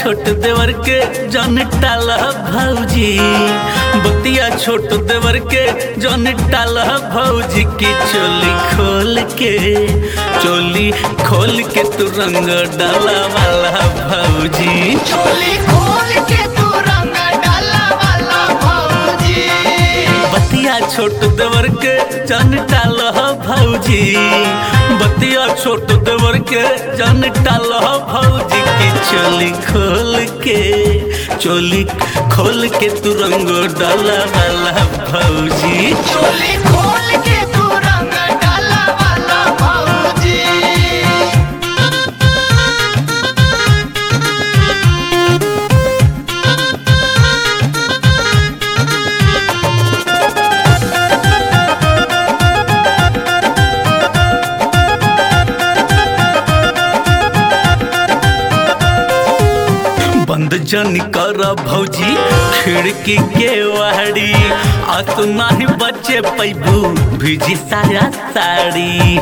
छोट देवर के जन टाला भौजी बतिया छोट देवर के जन टाला भौजी की चोली खोल के चोली खोल के तू रंग डाला वाला भौजी चोली खोल के तू रंग डाला वाला भौजी बतिया छोट देवर के जन टाला भौजी बतिया छोट देवर के जन टाला भौजी की चोली खोल के चोली खोल के तू रंग डाला वाला भौजी चोली खोल के तू रंग डाला वाला भौजी बंद जन कर भौजी खिड़की के वाड़ी आ तू नहीं बचे पैबू भिजी साया साड़ी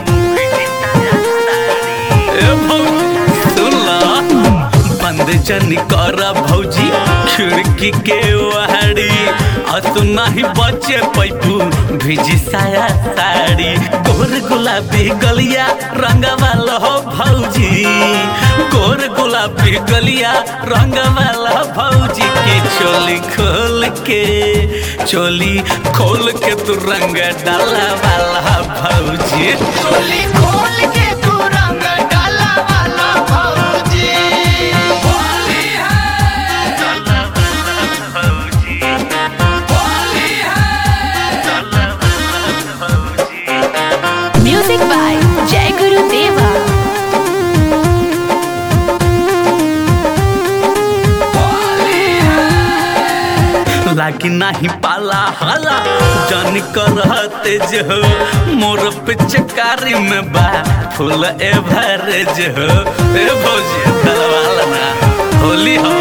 ए भौजी, सुन ला। बंद जन कर भौजी खिड़की के वाड़ी आ तू नहीं बचे पैबू भिजी साया साड़ी गोर गुलाबी गलिया रंग वाला हो भौजी गोर गुलाबी गलिया रंग वाला भौजी की चोली खोल के चोली खोल के तू रंग डाला वाला भौजी चोली खोल के तू रंग डाला वाला भौजी होली है होली है Music by Jai Guru Deva. लागी नाही पाला हाला जान करते जो मोर पिचकारी में बा फूल एवरेज हो ए भौजी दलवाला ना होली हो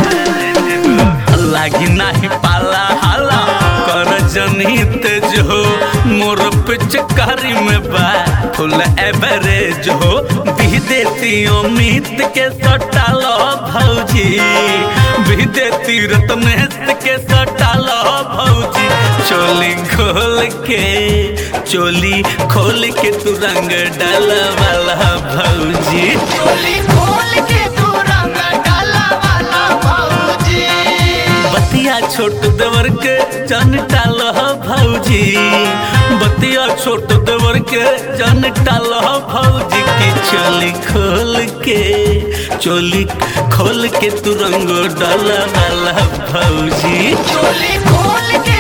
लागी नाही पाला हाला कर जनित जो मोर पिचकारी में बा फुल एवरेज हो भी देती अमित के सटालो भौजी भी देती रत्नेश के सटालो भौजी चोली खोल के चोली खोल के तू रंग डाल वाला भौजी चोली खोल के तू रंग डाला वाला भौजी बतिया छोट देवर के जन टाल भौजी बतिया छोट देवर के जन टाल भौजी की चोली खोल के चोली खोल के तू रंग डाला वाला भौजी चोली खोल के